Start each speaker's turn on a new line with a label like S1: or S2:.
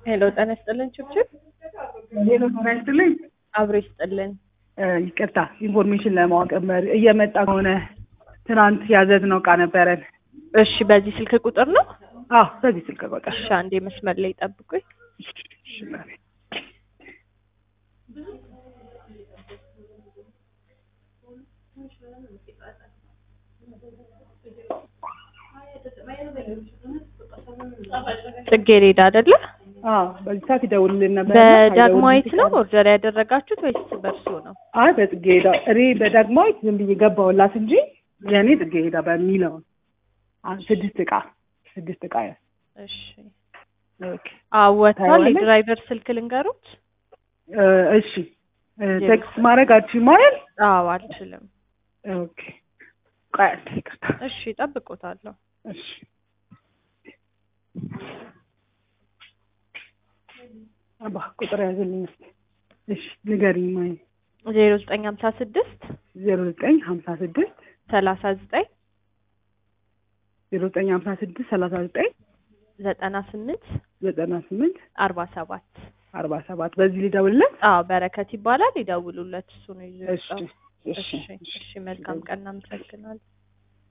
S1: ሄሎ ጤና ይስጥልን ችብችብ
S2: ሄሎ ጤና ይስጥልኝ።
S1: አብሮ ይስጥልን።
S2: እ ይቅርታ ኢንፎርሜሽን ለማወቅ መር- እየመጣ ከሆነ ትናንት ያዘዝነው እቃ ነበረን።
S1: እሺ በዚህ ስልክ ቁጥር ነው?
S2: አዎ በዚህ ስልክ ቁጥር
S1: እሺ አንዴ መስመር ላይ ጠብቁኝ።
S2: እሺ፣ በል።
S1: ጽጌሬዳ አይደለ?
S2: አዎ በዚህ ሰዓት ይደውልልን ነበር።
S1: በዳግማዊት ነው ኦርደር ያደረጋችሁት ወይስ በእርሱ ነው?
S2: አይ በጽጌረዳ እኔ በዳግማዊት ዝም ብዬ ገባሁላት እንጂ የእኔ ጽጌረዳ በሚለው አ- ስድስት እቃ ስድስት እቃ ያ
S1: እሺ
S2: ኦኬ
S1: አወቷል።
S2: ታየዋለህ?
S1: የድራይቨር ስልክ ልንገሩት?
S2: እ፣ እሺ እ፣ ቴክስት ማድረግ አልችልም ማለት
S1: አዎ አልችልም።
S2: ኦኬ ቆይ አንዴ ይቅርታ
S1: እሺ ጠብቆታለሁ።
S2: እሺ አባ ቁጥር ያዘልኝ እስኪ እሺ ንገሪኝ ማይ
S1: ዜሮ ዘጠኝ ሀምሳ ስድስት
S2: ዜሮ ዘጠኝ ሀምሳ ስድስት
S1: ሰላሳ ዘጠኝ
S2: ዜሮ ዘጠኝ ሀምሳ ስድስት ሰላሳ ዘጠኝ
S1: ዘጠና ስምንት
S2: ዘጠና ስምንት
S1: አርባ ሰባት
S2: አርባ ሰባት በዚህ ሊደውልለት
S1: አዎ በረከት ይባላል። ይደውሉለት። እሱ ነው ይዞ
S2: እሺ
S1: የወጣው።
S2: እሺ
S1: እሺ እሺ መልካም ቀን እናመሰግናለን።